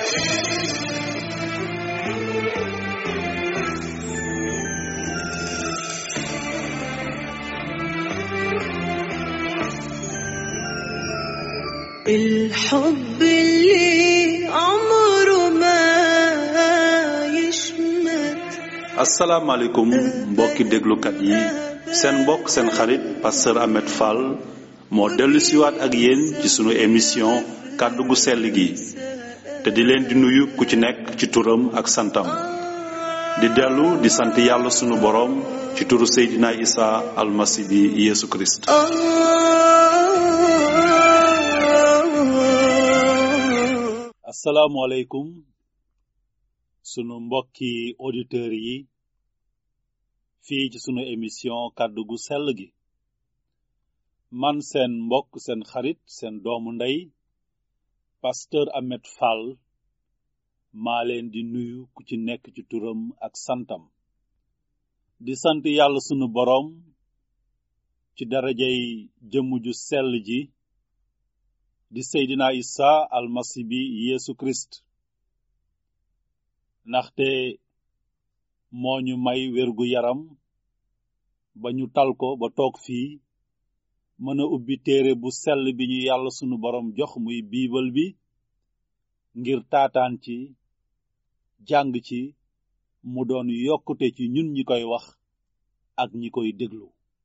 الحب اللي عمره ما يشمت asalaamaaleykum mbokki déglukat yi seen mbokk seen xarit pasteur Ahmed Fall moo dellu siwaat ak yéen ci sunu émission kàddu gu sell gi te di leen di nuyu ku ci nekk ci turam ak santam di dellu di sant yàlla sunu boroom ci turu Seydina Isa almasi bi Yeesu Kirist آه asalaamaaleykum sunu mbokki auditeurs yi fii ci sunu émission kàddu gu sell gi man seen mbokk seen xarit seen doomu ndey pasteur Ahmed Fall maa leen di nuyu ku ci nekk ci turam ak santam di sant yàlla sunu boroom ci darajay jëmm ju sell ji di Seydina Isa almasi bi Yeesu Kirist ndaxte moo ñu may wérgu yaram ba ñu tal ko ba toog fii mën a ubbi téere bu sell bi ñu yàlla sunu boroom jox muy biibal bi ngir taataan ci jàng ci mu doon yokkute ci ñun ñi koy wax ak ñi koy déglu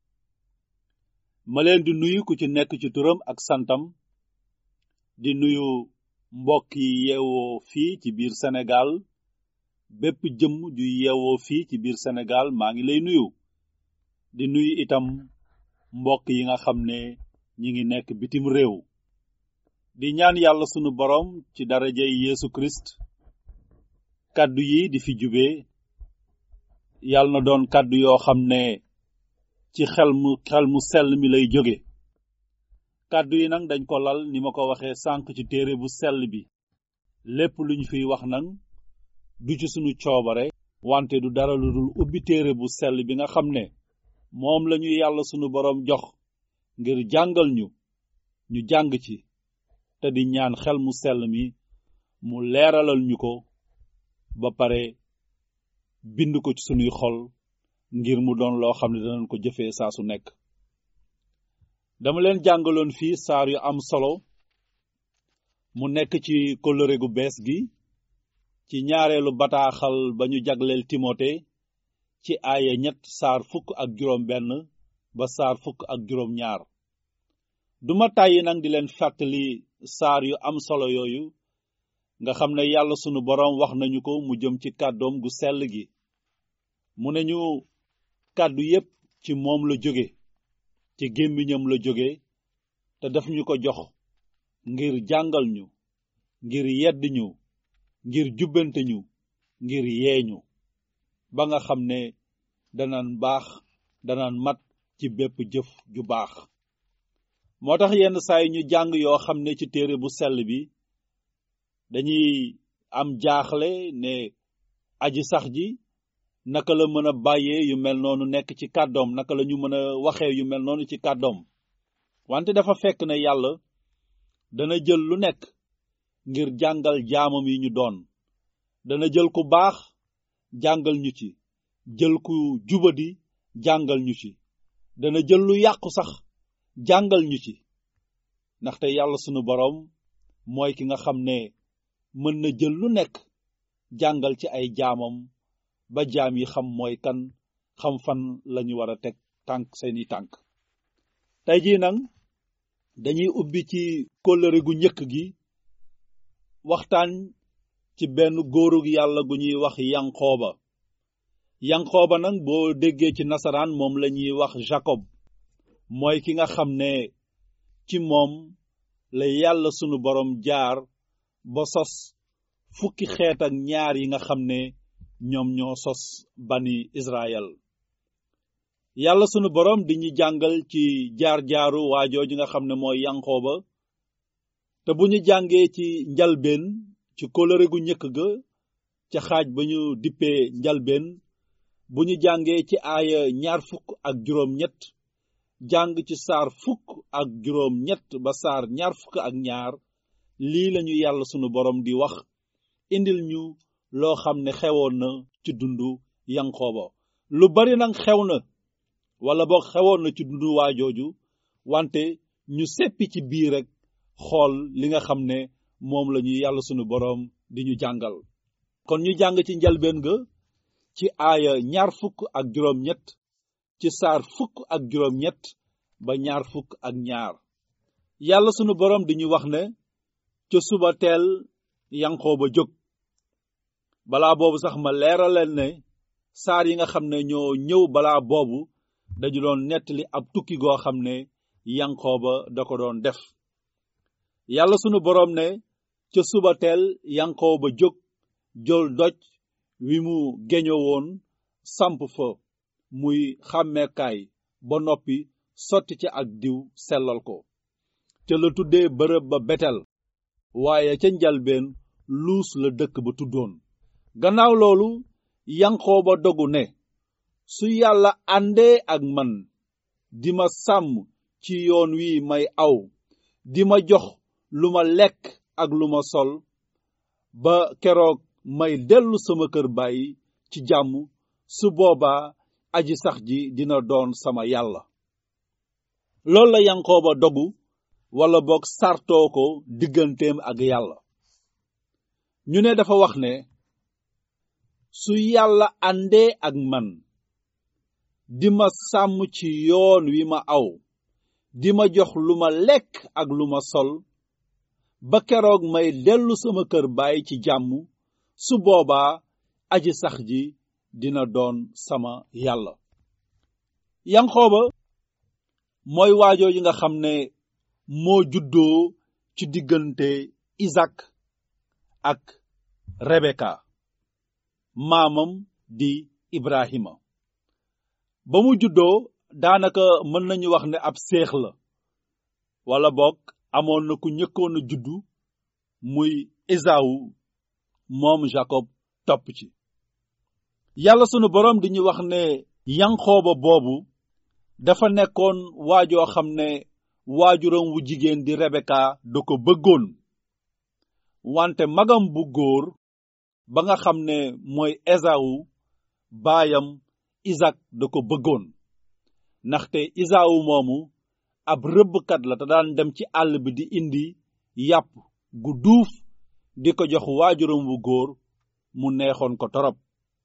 ma leen di nuyu ku ci nekk ci turam ak santam di nuyu mbokk yi yeewoo fii ci biir Sénégal bépp jëmm ju yeewoo fii ci biir Sénégal maa ngi lay nuyu di nuyu itam mbokk yi nga xam ne ñi ngi nekk bitim réew di ñaan yàlla sunu boroom ci darajay Yeesu Kirist kàddu yi di fi jube yàlla na doon kàddu yoo xam ne ci xel mu xel mu sell mi lay jóge kàddu yi nag dañ ko lal ni ma ko waxee sànq ci téere bu sell bi lépp lu ñu fiy wax nag du ci sunu coobare wante du dara lu dul ubbi téere bu sell bi nga xam ne moom lañu yàlla sunu boroom jox ngir jàngal ñu ñu jàng ci te di ñaan xel mu sell mi mu leeralal ñu ko ba pare bind ko ci sunuy xol ngir mu doon loo xam ne danañ ko jëfee saa su nekk dama leen jàngaloon fii saar yu am solo mu nekk ci kóllëre gu bees gi ci ñaareelu bataaxal ba ñu jagleel timote ci aaya ñett saar fukk ak juróom benn ba saar fukk ak juróom ñaar duma tàyyi nag di leen fàttali saar yu am solo yooyu nga xam ne yàlla sunu boroom wax nañu ko mu jëm ci kàddoom gu sell gi mu ne ñu kàddu yépp ci moom la jóge ci gémmiñam la jóge te daf ñu ko jox ngir jàngal ñu ngir yedd ñu ngir jubbante ñu ngir yeeñu ba nga xam ne danaan baax danaan mat ci bépp jëf ju baax moo tax yenn saay ñu jàng yoo xam ne ci téere bu sell bi dañuy am jaaxle ne aji sax ji naka la mën a bàyyee yu mel noonu nekk ci kàddoom naka la ñu mën a waxee yu mel noonu ci kàddoom wante dafa fekk ne yàlla dana jël lu nekk ngir jàngal jaamam yi ñu doon dana jël ku baax jàngal ñu ci jël ku jubadi jàngal ñu ci dana jël lu yàqu sax jàngal ñu ci ndaxte yàlla sunu boroom mooy ki nga xam ne mën na jël lu nekk jàngal ci ay jaamam ba jaam yi xam mooy kan xam fan lañu war a teg tànk seeni tànk tey jii nag dañuy ubbi ci kóllëre gu njëkk gi waxtaan ci benn góorug yàlla gu ñuy wax yanqooba yanqooba nag boo déggee ci nasaraan moom la ñuy wax Jacob mooy ki nga xam ne ci moom la yàlla sunu boroom jaar ba sos fukki xeet ak ñaar yi nga xam ne ñoom ñoo sos bani Israël yàlla sunu boroom di ñu jàngal ci jaar-jaaru waajooju nga xam ne mooy yanqooba te bu ñu jàngee ci njalbeen ci kóllëre gu njëkk ga ca xaaj ba ñu dippee njalbeen bu ñu jàngee ci aaya ñaar fukk ak juróom ñett jàng ci saar fukk ak juróom ñett ba saar ñaar fukk ak ñaar lii lañu yàlla sunu boroom di wax indil ñu loo xam ne xewoon na ci dundu yanqooba lu bari nag xew na wala boog xewoon na ci dundu waa jooju wante ñu seppi ci biir rek xool li nga xam ne moom la ñuy yàlla sunu boroom di ñu jàngal kon ñu jàng ci njalbeen ga ci aaya ñaar fukk ak juróom ñett ci saar fukk ak juróom ñett ba ñaar fukk ak ñaar yàlla sunu boroom di ñu wax ne ca suba teel yanqooba jóg balaa boobu sax ma leeraleen ne saar yi nga xam ne ñoo ñëw balaa boobu dañu doon nettali ab tukki goo xam ne yanqooba da ko doon def yàlla sunu boroom ne ca suba teel yanqooba jóg jël doj wi mu geño woon samp fa muy xàmmeekaay ba noppi sotti ci ak diw sellal ko ca la tuddee bërëb ba betel waaye ca njalbeen luus la dëkk ba tuddoon gannaaw loolu yanqooba dogu ne su yàlla àndee ak man di ma sàmm ci yoon wi may aw di ma jox lu ma lekk ak lu ma sol ba keroog may dellu sama kër bàyyi ci jàmm su boobaa aji sax ji dina doon sama yàlla loolu la yanqooba dogu wala boog sartoo ko digganteem ak yàlla ñu ne dafa wax ne su yàlla àndee ak man di ma sàmm ci yoon wi ma aw di ma jox lu ma lekk ak lu ma sol ba keroog may dellu sama kër baay ci jàmm su boobaa aji sax ji dina doon sama yàlla yanqooba mooy waajoo yi nga xam ne moo juddoo ci diggante isak ak rebeka maamam di ibrahima ba mu juddoo daanaka mën nañu wax ne ab seex la wala boog amoon na ku ñëkkoon a juddu muy esawu moom jacob topp ci yàlla sunu boroom di ñu wax ne yanqooba boobu dafa nekkoon waajoo xam ne waajuram wu jigéen di rebeka da ko bëggoon wante magam bu góor ba nga xam ne mooy esawu baayam isak da ko bëggoon ndaxte isaawu moomu ab rëbbkat la te daan dem ci àll bi di indi yàpp gu duuf di ko jox waajuram wu góor mu neexoon ko torop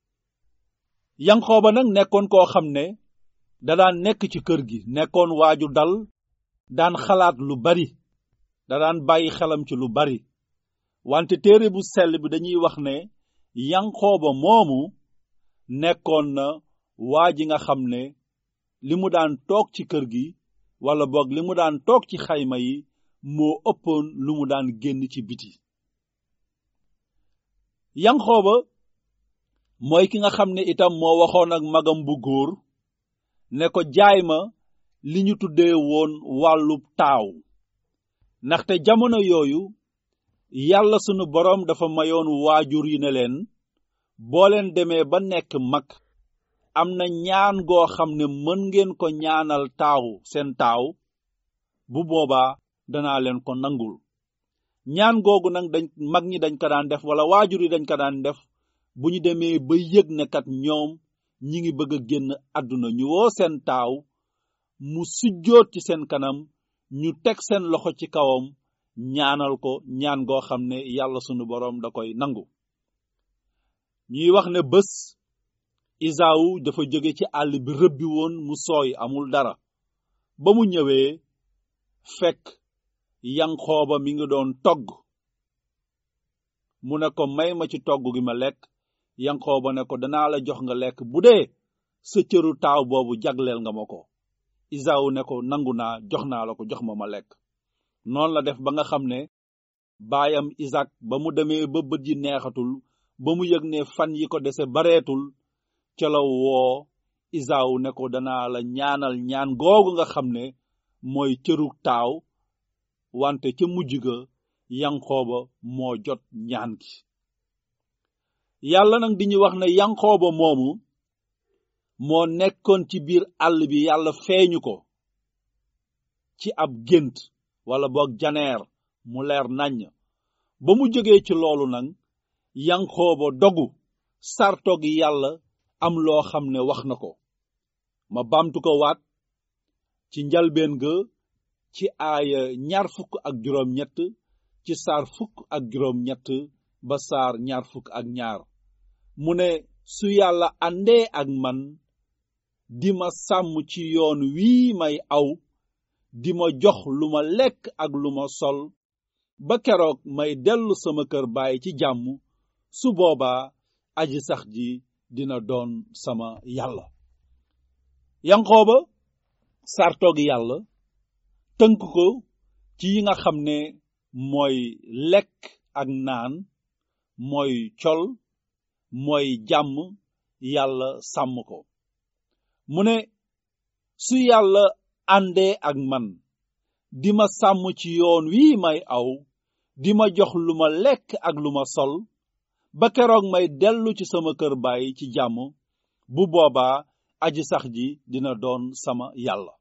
yanqooba nag nekkoon koo xam ne da daan nekk ci kër gi nekkoon waaju dal daan xalaat lu bari da daan bàyyi xelam ci lu bari wante téere bu sell bi dañuy wax ne yanqooba moomu nekkoon na waa ji nga xam ne li mu daan toog ci kër gi wala boog li mu daan toog ci xayma yi moo ëppoon lu mu daan génn ci biti yanqooba mooy ki nga xam ne itam moo waxoon ak magam bu góor ne ko jaay ma li ñu tuddee woon wàllub taaw ndaxte jamono yooyu yàlla sunu boroom dafa mayoon waajur yi ne leen boo leen demee ba nekk mag am na ñaan goo xam ne mën ngeen ko ñaanal taaw seen taaw bu boobaa danaa leen ko nangul ñaan googu nag dañ mag ñi dañ ko daan def wala waajur yi dañ ko daan def bu ñu demee ba yëg ne kat ñoom ñi ngi bëgg a génn àdduna ñu woo seen taaw mu sujjoot ci seen kanam ñu teg seen loxo ci kawam ñaanal ko ñaan goo xam ne yàlla sunu boroom da koy nangu ñuy wax ne bés isaawu dafa jóge ci àll bi rëbbi woon mu sooy amul dara ba mu ñëwee fekk yanqooba mi ngi doon togg mu ne ko may ma ci togg gi ma lekk yanqooba ne ko danaa la jox nga lekk bu dee sa cëru taaw boobu jagleel nga ma ko isaawu ne ko nangu naa jox naa la ko jox ma ma lekk noonu la def ba nga xam ne baayam isak ba mu demee ba bët yi neexatul ba mu yëg ne fan yi ko dese bareetul ca la woo isaawu ne ko danaa la ñaanal ñaan googu nga xam ne mooy cëru taaw wante ca mujj ga yanqooba moo jot ñaan gi yàlla nag di ñu wax ne yanqooba moomu moo nekkoon ci biir àll bi yàlla feeñu ko ci ab gént wala boog janeer mu leer naññ ba mu jógee ci loolu nag yanqooba dogu sartoog yàlla am loo xam ne wax na ko ma bamtu ko waat ci njalbeen ga ci aaya ñaar fukk ak juróom ñett ci saar fukk ak juróom ñett ba saar ñaar fukk ak ñaar mu ne su yàlla àndee ak man di ma sàmm ci yoon wii may aw di ma jox lu ma lekk ak lu ma sol ba keroog may dellu sama kër baay ci jàmm su boobaa aji sax ji dina doon sama yàlla yanqooba sartoog yàlla tënk ko ci yi nga xam ne mooy lekk ak naan mooy col mooy jàmm yàlla sàmm ko mu ne su yàlla àndee ak man di ma sàmm ci yoon wii may aw di ma jox lu ma lekk ak lu ma sol ba keroog may dellu ci sama kër baay ci jàmm bu boobaa aji sax ji dina doon sama yàlla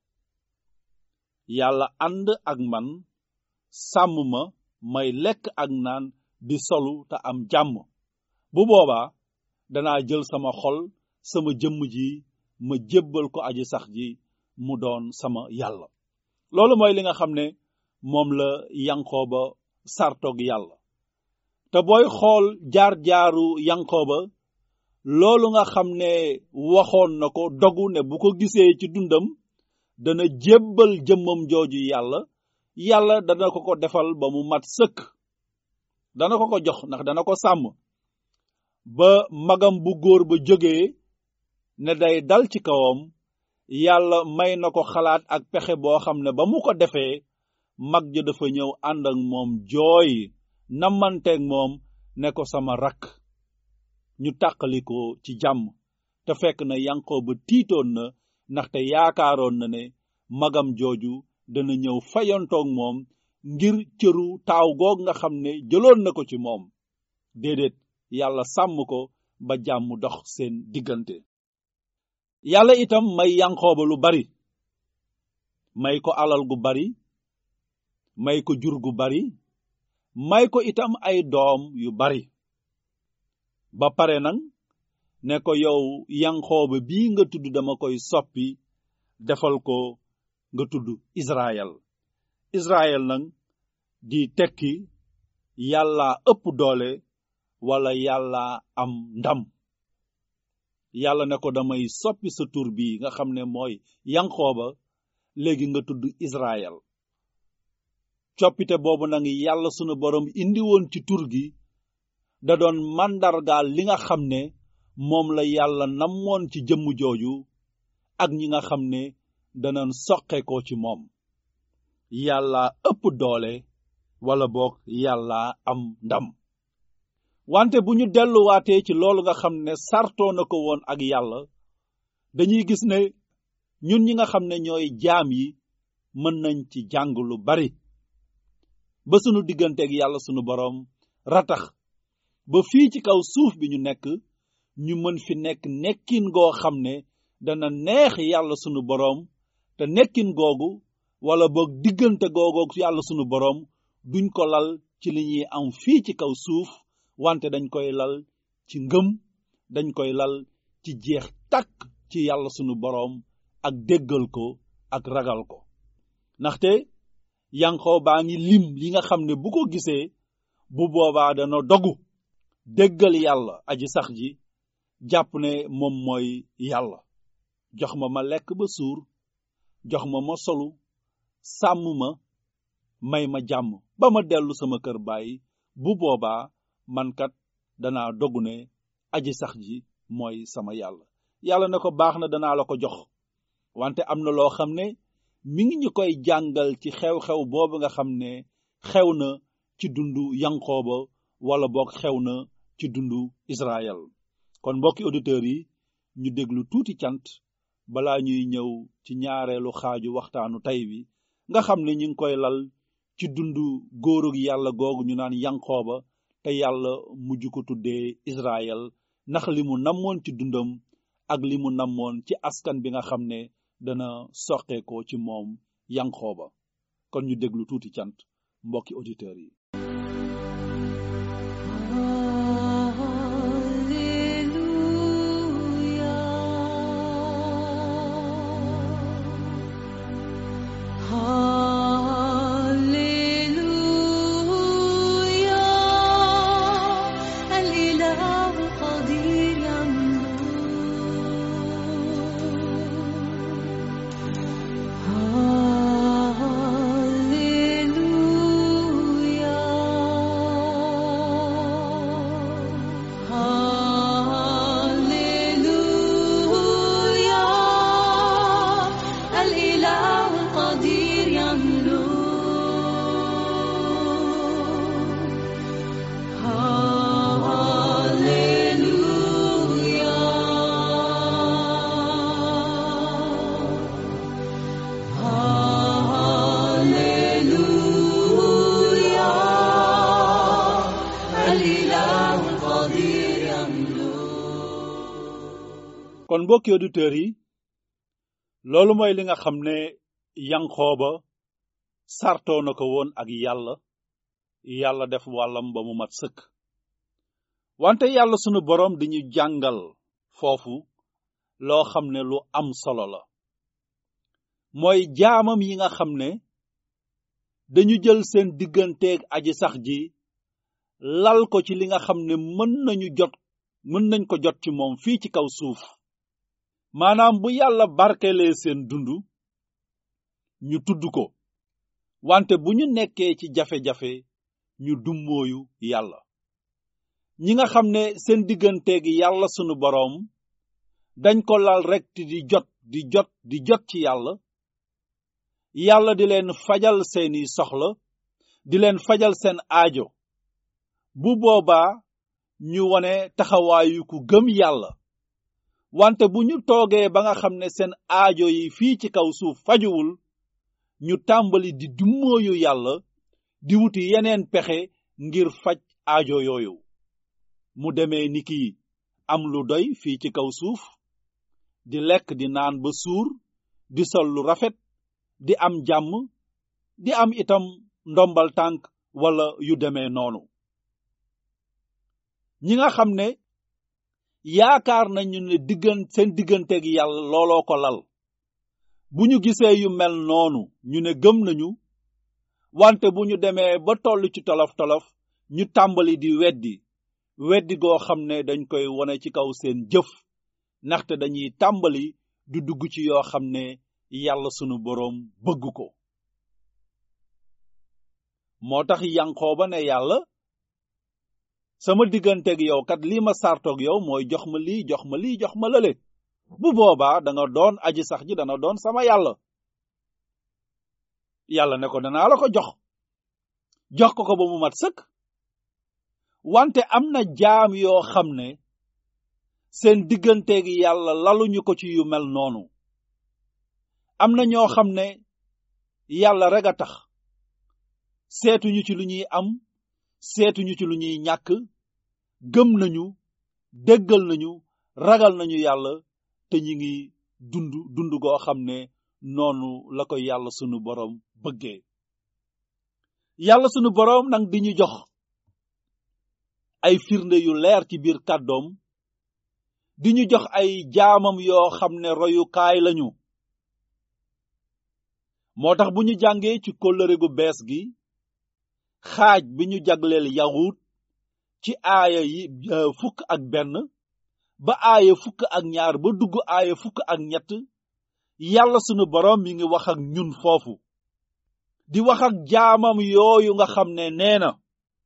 yàlla ànd ak man sàmm ma may lekk ak naan di solu te am jàmm bu boobaa danaa jël sama xol sama jëmm ji ma jébbal ko aji sax ji mu doon sama yàlla loolu mooy li nga xam ne moom la yanqooba sartoog yàlla te booy xool jaar-jaaru yanqooba loolu nga xam ne waxoon na ko dogu ne bu ko gisee ci dundam dana jébbal jëmmam jooju yàlla yàlla dana ko ko defal ba mu mat sëkk dana ko ko jox ndax dana ko sàmm ba magam bu góor ba jógee ne day dal ci kawam yàlla may na ko xalaat ak pexe boo xam ne ba mu ko defee mag ja dafa ñëw ànd ak moom jooy namanteeg moom ne ko sama rakk ñu tàqali ko ci jàmm te fekk na yankoo ba tiitoon na ndaxte yaakaaroon na ne magam jooju dana ñëw fayantoog moom ngir cëru taaw goog nga xam ne jëloon na ko ci moom déedéet yàlla sàmm ko ba jàmm dox seen diggante yàlla itam may yankooba lu bari may ko alal gu bari may ko jur gu bari may ko itam ay doom yu bari ba pare nag ne ko yow yankooba bii nga tudd dama koy soppi defal ko nga tudd Israël Israël nag di tekki yàlla ëpp doole wala yàlla am ndam yàlla ne ko damay soppi sa tur bi nga xam ne mooy yankooba léegi nga tudd Israël coppite boobu nag yàlla sunu borom indi woon ci tur gi da doon màndargaal li nga xam ne moom la yàlla namoon ci jëmm jooju ak ñi nga xam ne danañ soqe ko ci moom yàlla ëpp doole wala boog yàlla am ndam wante bu ñu delluwaatee ci loolu nga xam ne sartoo na ko woon ak yàlla dañuy gis ne ñun ñi nga xam ne ñooy jaam yi mën nañ ci jàng lu bari ba sunu digganteeg yàlla sunu boroom ratax ba fii ci kaw suuf bi ñu nekk ñu mën fi nekk nekkin goo xam ne dana neex yàlla sunu boroom te nekkin googu wala boog diggante googu yàlla sunu boroom duñ ko lal ci li ñuy am fii ci kaw suuf wante dañ koy lal ci ngëm dañ koy lal ci jeex takk ci yàlla sunu boroom ak déggal ko ak ragal ko ndaxte yankoo baa ngi lim li nga xam ne bu ko gisee bu boobaa dana dogu déggal yàlla aji sax ji jàpp ne moom mooy yàlla jox ma ma lekk ba suur jox ma ma solu sàmm ma may ma jàmm ba ma dellu sama kër baay bu boobaa man kat danaa dogu ne aji sax ji mooy sama yàlla yàlla ne ko baax na danaa la ko jox wante am na loo xam ne mi ngi ñu koy jàngal ci xew-xew boobu nga xam ne xew na ci dundu yankooba wala boog xew na ci dundu Israël kon mbokki auditeurs yi ñu déglu tuuti cant balaa ñuy ñëw ci ñaareelu xaaju waxtaanu tey wi nga xam ne ñu ngi koy lal ci dundu góorug yàlla googu ñu naan yankooba te yàlla mujj ko tuddee Israël ndax li mu namoon ci dundam ak li mu namoon ci askan bi nga xam ne dana soqeekoo ci moom yankooba kon ñu déglu tuuti cant mbokki auditeurs yi kon mbokki auditeurs yi loolu mooy li nga xam ne yanqooba sartoo na ko woon ak yàlla yàlla def wàllam ba mu mat sëkk wante yàlla sunu boroom di ñu jàngal foofu loo xam ne lu am solo la mooy jaamam yi nga xam ne dañu jël seen digganteeg aji sax ji lal ko ci li nga xam ne mën nañu jot mën nañ ko jot ci moom fii ci kaw suuf maanaam bu yàlla barkelee seen dund ñu tudd ko wante bu ñu nekkee ci jafe-jafe ñu dummóoyu yàlla ñi nga xam ne seen digganteeg yàlla sunu boroom dañ ko lal rekk di jot di jot di jot ci yàlla yàlla di leen fajal seeni soxla di leen fajal seen aajo bu boobaa ñu wone taxawaayu ku gëm yàlla wante bu ñu toogee ba nga xam ne seen aajo yi fii ci kaw suuf fajuwul ñu tàmbali di dummóoyu yàlla di wuti yeneen pexe ngir faj aajo yooyu mu demee ni ki am lu doy fii ci kaw suuf di lekk di naan ba suur di sol lu rafet di am jàmm di am itam ndombal tànk wala yu demee noonu ñi nga xam ne yaakaar nañu ne diggan seen digganteeg yàlla looloo ko lal bu ñu gisee yu mel noonu ñu ne gëm nañu wante bu ñu demee ba toll ci tolof-tolof ñu tàmbali di weddi weddi goo xam ne dañ koy wone ci kaw seen jëf ndaxte dañuy tàmbali du dugg ci yoo xam ne yàlla sunu boroom bëgg ko moo tax yanqooba ne yàlla sama digganteeg yow kat lii ma sartoog yow mooy jox ma lii jox ma lii jox ma lële bu boobaa da nga doon aji sax ji dana doon sama yàlla yàlla ne ko danaa la ko jox jox ko ko ba mu mat sëkk wante am na jaam yoo xam ne seen digganteeg yàlla laluñu ko ci yu mel noonu am na ñoo xam ne yàlla rek a tax seetuñu ci lu ñuy am seetuñu ci lu ñuy ñàkk gëm nañu déggal nañu ragal nañu yàlla te ñi ngi dund dund goo xam ne noonu la ko yàlla sunu boroom bëggee yàlla sunu boroom nag di ñu jox ay firnde yu leer ci biir kàddoom di ñu jox ay jaamam yoo xam ne royukaay lañu moo tax bu ñu jàngee ci kóllëre gu bees gi xaaj bi ñu jagleel yawut ci aaya yi fukk ak benn ba aaya fukk ak ñaar ba dugg aaya fukk ak ñett yàlla sunu boroom mi ngi wax ak ñun foofu di wax ak jaamam yooyu nga xam ne nee na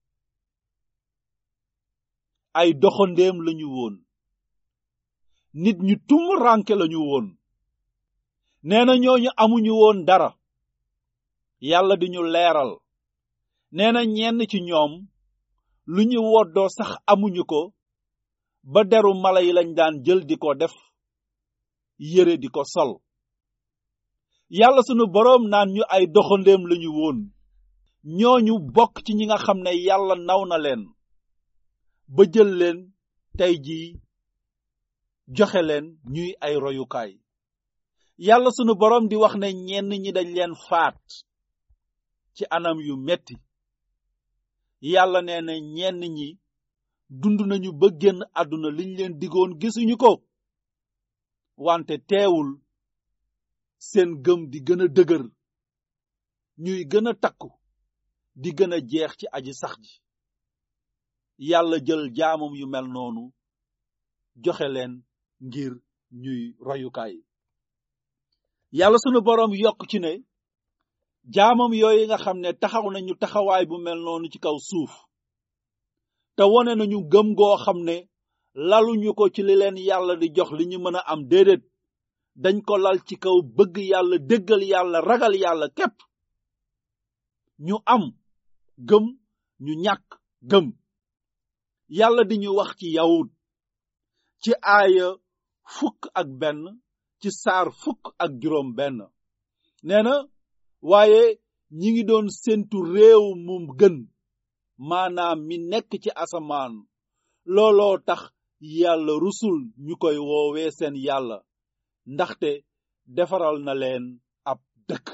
ay doxandéem lañu woon nit ñu tum ranke lañu woon nee na ñooñu amuñu woon dara yàlla di ñu leeral nee na ñenn ci ñoom lu ñu woddoo sax amuñu ko ba deru mala yi lañ daan jël di ko def yére di ko sol yàlla sunu boroom naan ñu ay doxandéem lañu woon ñooñu bokk ci ñi nga xam ne yàlla naw na leen ba jël leen tey jii joxe leen ñuy ay royukaay yàlla sunu boroom di wax ne ñenn ñi dañ leen faat ci anam yu metti yàlla nee na ñenn ñi dund nañu ba génn àdduna liñ leen digoon gisuñu ko wante teewul seen gëm di gën a dëgër ñuy gën a takku di gën a jeex ci aji sax ji yàlla jël jaamam yu mel noonu joxe leen ngir ñuy royukaay yàlla sunu boroom yokk ci ne jaamam yooyu nga xam ne taxaw nañu taxawaay bu mel noonu ci kaw suuf te wone nañu gëm goo xam ne laluñu ko ci li leen yàlla di jox li ñu mën a am déedéet dañ ko lal ci kaw bëgg yàlla déggal yàlla ragal yàlla képp ñu am gëm ñu ñàkk gëm yàlla di ñu wax ci yawut ci aaya fukk ak benn ci saar fukk ak juróom benn nee na waaye ñi ngi doon séntu réew mu gën maanaam mi nekk ci asamaan looloo tax yàlla rusul ñu koy woowee seen yàlla ndaxte defaral na leen ab dëkk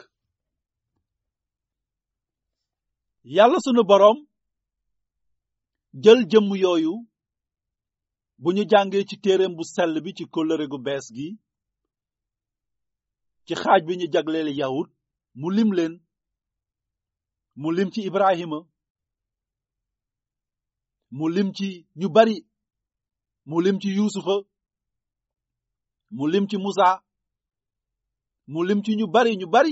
yàlla sunu boroom jël jëmm yooyu bu ñu jàngee ci téereem bu sell bi ci kóllëre gu bees gi ci xaaj bi ñu jagleel yahud mu lim leen mu lim ci ibrahima mu lim ci ñu bari mu lim ci yuusufa mu lim ci musa mu lim ci ñu bari ñu bari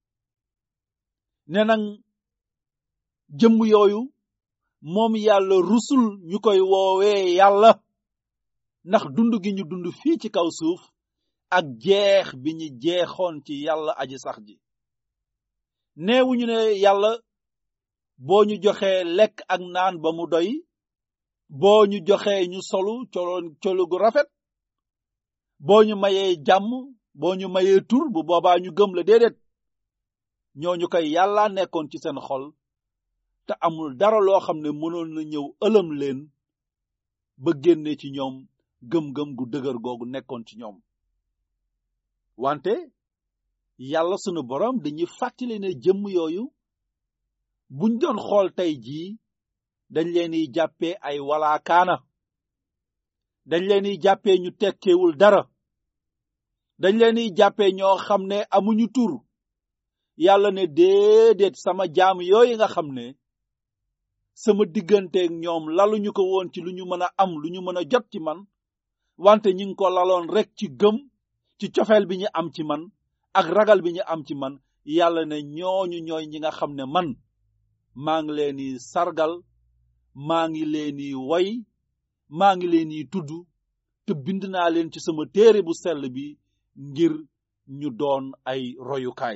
ne nag jëmm yooyu moom yàlla rusul ñu koy woowee yàlla ndax dund gi ñu dund fii ci kaw suuf ak jeex bi ñu jeexoon ci yàlla aji sax ji neewuñu ne yàlla boo ñu joxee lekk ak naan ba mu doy boo ñu joxee ñu solu coloon colu gu rafet boo ñu mayee jàmm boo ñu mayee tur bu boobaa ñu gëm la déedéet ñooñu koy yàlla nekkoon ci seen xol te amul dara loo xam ne mënoon na ñëw ëlëm leen ba génne ci ñoom gëm-gëm gu dëgër googu nekkoon ci ñoom wante yàlla sunu boroom dañuy fàttali ne jëmm yooyu buñ doon xool tey jii dañ leen di jàppee ay walaakaana dañ leen di jàppee ñu tekkeewul dara dañ leen di jàppee ñoo xam ne amuñu tur yàlla ne déedéet sama jaam yooyu nga xam ne sama digganteeg ñoom laluñu ko woon ci lu ñu mën a am lu ñu mën a jot ci man wante ñi ngi ko laloon rek ci gëm ci cofeel bi ñu am ci man ak ragal bi ñu am ci man yàlla ne ñooñu ñooy ñi nga xam ne man maa ngi leen di sargal maa ngi leen di woy maa ngi leen di tudd te bind naa leen ci sama téere bu sell bi ngir ñu doon ay royukaay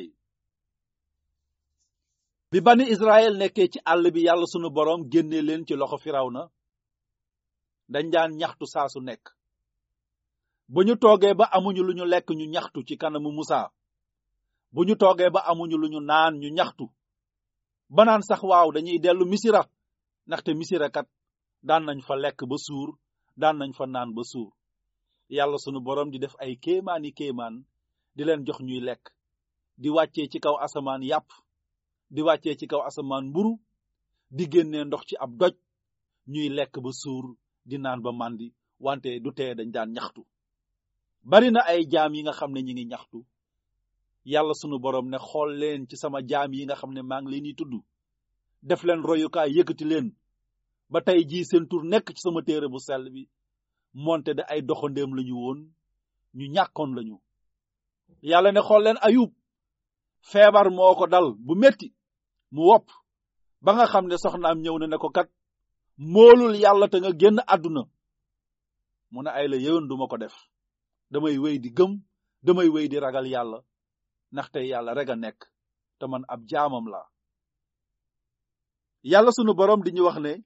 bi bani Israël nekkee ci àll bi yàlla sunu boroom génne leen ci loxo Firawna dañ daan ñaxtu saa su nekk bu ñu toogee ba amuñu lu ñu lekk ñu ñaxtu ci kanamu Musa bu ñu toogee ba amuñu lu ñu naan ñu ñaxtu ba naan sax waaw dañuy dellu misira ndaxte misira kat daan nañ fa lekk ba suur daan nañ fa naan ba suur yàlla sunu boroom di def ay kéemaani kéemaan di leen jox ñuy lekk di wàccee ci kaw asamaan yàpp di wàccee ci kaw asamaan mburu di génnee ndox ci ab doj ñuy lekk ba suur di naan ba màndi wante du tee dañ daan ñaxtu bari na ay jaam yi nga xam ne ñi ngi ñaxtu yàlla sunu boroom ne xool leen ci sama jaam yi nga xam ne maa ngi leen di tudd def leen royukaay yëkkati leen ba tey jii seen tur nekk ci sama téere bu sell bi moonte de ay doxandéem lañu woon ñu ñàkkoon lañu yàlla ne xool leen ayub feebar moo ko dal bu metti mu wopp ba nga xam ne soxnaam ñëw na ne ko kat moolul yàlla te nga génn àdduna mu ne ay la yéwén duma ko def damay wéy di gëm damay wéy di ragal yàlla ndaxte yàlla rek a nekk te man ab jaamam la yàlla sunu boroom di ñu wax ne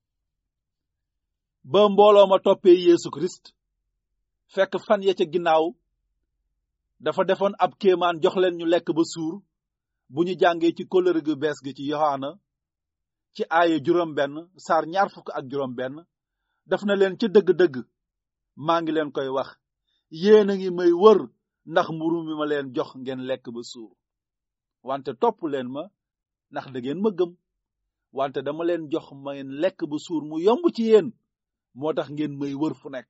ba mbooloo ma toppee Yeesu Christ fekk fan ya ca ginnaaw dafa defoon ab kéemaan jox leen ñu lekk ba suur bu ñu jàngee ci kóllëre gu bees gi ci Yohaana ci aaya juróom benn saar ñaar fukk ak juróom benn daf na leen ca dëgg-dëgg maa ngi leen koy wax yéen a ngi may wër ndax mburu mi ma leen jox ngeen lekk ba suur wante topp leen ma ndax da ngeen ma gëm wante dama leen jox ma ngeen lekk ba suur mu yomb ci yéen moo tax ngeen may wër fu nekk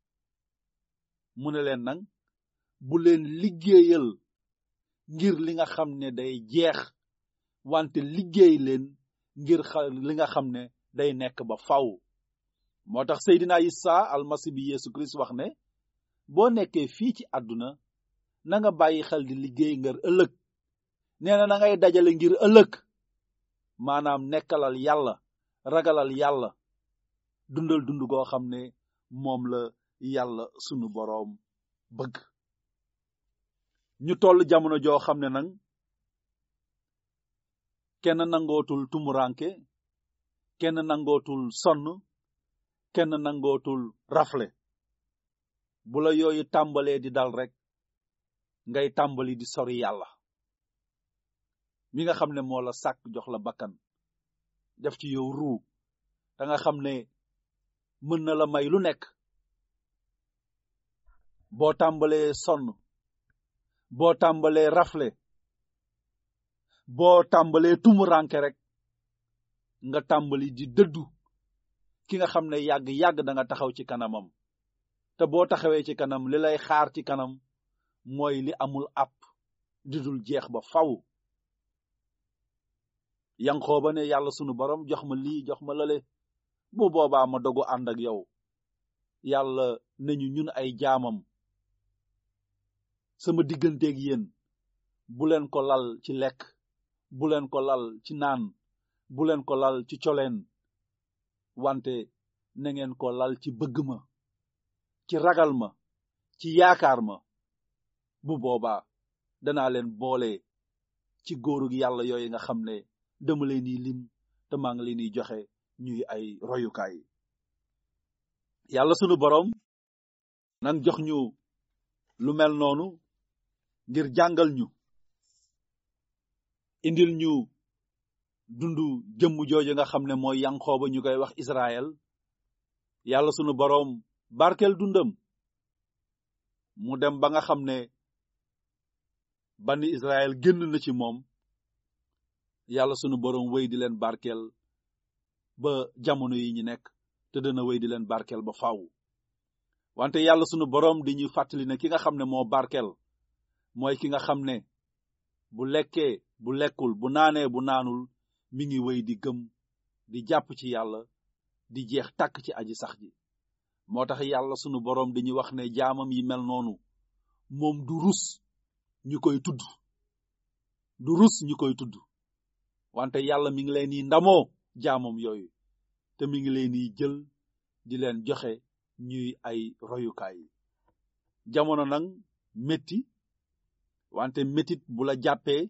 mu ne leen nag bu leen liggéeyal ngir li nga xam ne day jeex wante liggéey leen ngir xa li nga xam ne day nekk ba faw moo tax Seydina Isa almasi bi Yeesu Kirist wax ne boo nekkee fii ci àdduna na nga bàyyi xel di liggéey ngir ëllëg nee na na ngay dajale ngir ëllëg maanaam nekkalal yàlla ragalal yàlla dundal dund goo xam ne moom la yàlla sunu boroom bëgg ñu toll jamono joo xam ne nag kenn nangootul tumuranke kenn nangootul sonn kenn nangootul rafle bu la yooyu tàmbalee di dal rek ngay tàmbali di sori yàlla mi nga xam ne moo la sàkk jox la bakkan def ci yow ruu da nga xam ne mën na la may lu nekk boo tàmbalee sonn boo tàmbalee rafle boo tàmbalee tumuranke rek nga tàmbali di dëddu ki nga xam ne yàgg-yàgg da nga taxaw ci kanamam te boo taxawee ci kanam li lay xaar ci kanam mooy li amul app di dul jeex ba faw yanqoo ba ne yàlla sunu borom jox ma lii jox ma lale bu boobaa ma dogu ànd ak yow yàlla nañu ñun ay jaamam sama digganteeg yéen bu leen ko lal ci lekk bu leen ko lal ci naan bu leen ko lal ci coleen wante na ngeen ko lal ci bëgg ma ci ragal ma ci yaakaar ma bu boobaa danaa leen boole ci góorug yàlla yooyu nga xam ne dama leen di lim te maa ngi leen di joxe ñuy ay royukaay yàlla sunu boroom nan jox ñu lu mel noonu ngir jàngal ñu indil ñu dundu jëmm jooju nga xam ne mooy yanqooba ñu koy wax Israël yàlla sunu boroom barkeel dundam mu dem ba nga xam ne bani Israël génn na ci moom yàlla sunu boroom wéy di leen barkeel ba jamono yi ñu nekk te dana wéy di leen barkeel ba faaw wante yàlla sunu boroom di ñuy fàttali ne ki nga xam ne moo barkeel mooy ki nga xam ne bu lekkee bu lekkul bu naanee bu naanul mi ngi wéy di gëm di jàpp ci yàlla di jeex tàkk ci aji sax ji moo tax yàlla sunu boroom dañuy wax ne jaamam yi mel noonu moom du rus ñu koy tudd du rus ñu koy tudd wante yàlla mi ngi leen di ndamoo jaamam yooyu te mi ngi leen di jël di leen joxe ñuy ay royukaay jamono nag metti wante metit bu la jàppee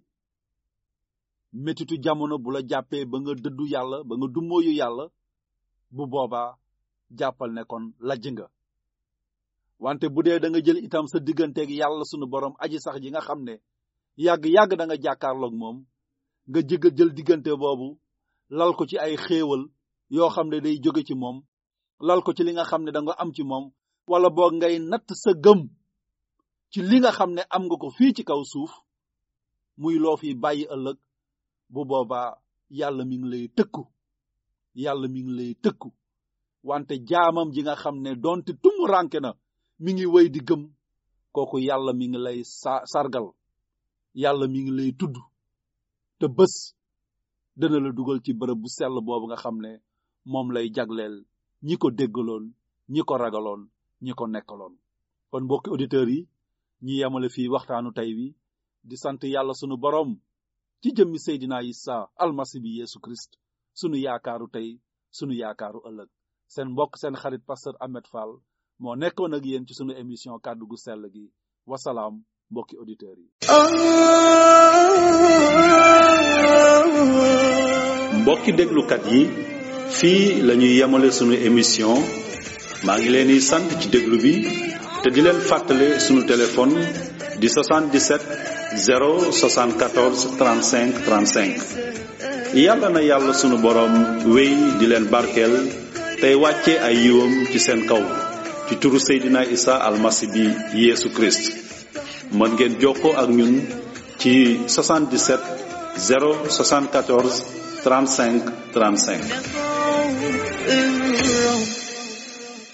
metitu jamono bu la jàppee ba nga dëddu yàlla ba nga dummóoyu yàlla bu boobaa jàppal ne kon lajj nga wante bu dee da nga jël itam sa digganteeg yàlla sunu borom aji sax ji nga xam ne yàgg-yàgg da nga jàkkaarloog moom nga jëgg jël diggante boobu lal ko ci ay xéewal yoo xam ne day jóge ci moom lal ko ci li nga xam ne da nga am ci moom wala boog ngay natt sa gëm ci li nga xam ne am nga ko fii ci kaw suuf muy loo fi bàyyi ëllëg bu boobaa yàlla mi ngi lay tëkku yàlla mi ngi lay tëkku wante jaamam ji nga xam ne donte tumu ranke na mi ngi wéy di gëm kooku yàlla mi ngi lay sa sargal yàlla mi ngi lay tudd te bés dana la dugal ci bërëb bu sell boobu nga xam ne moom lay jagleel ñi ko déggaloon ñi ko ragaloon ñi ko nekkaloon kon mbokki auditeurs yi ñi yemale fii waxtaanu tey wi di sant yàlla sunu boroom ci jëmmi Seydina Isa almasi bi Yesu Christ sunu yaakaaru tey sunu yaakaaru ëllëg seen mbokk seen xarit pasteur Ahmed Fall moo nekkoon ak yéen ci sunu émission kàddu gu sell gi wasalaam mbokki auditeurs yi mbokki déglukat yi fii la ñuy yemale sunu émission maa ngi leen di sant ci déglu bi te di leen fàttale sunu téléphone di 77 074 35 35 yàlla na yàlla sunu boroom wéy di leen barkeel tey wàcce ay yiwam ci seen kaw ci turu Seydina Isa almasi bi Yeesu Christ mën ngeen jokkoo ak ñun ci 77 074 35 35 الرب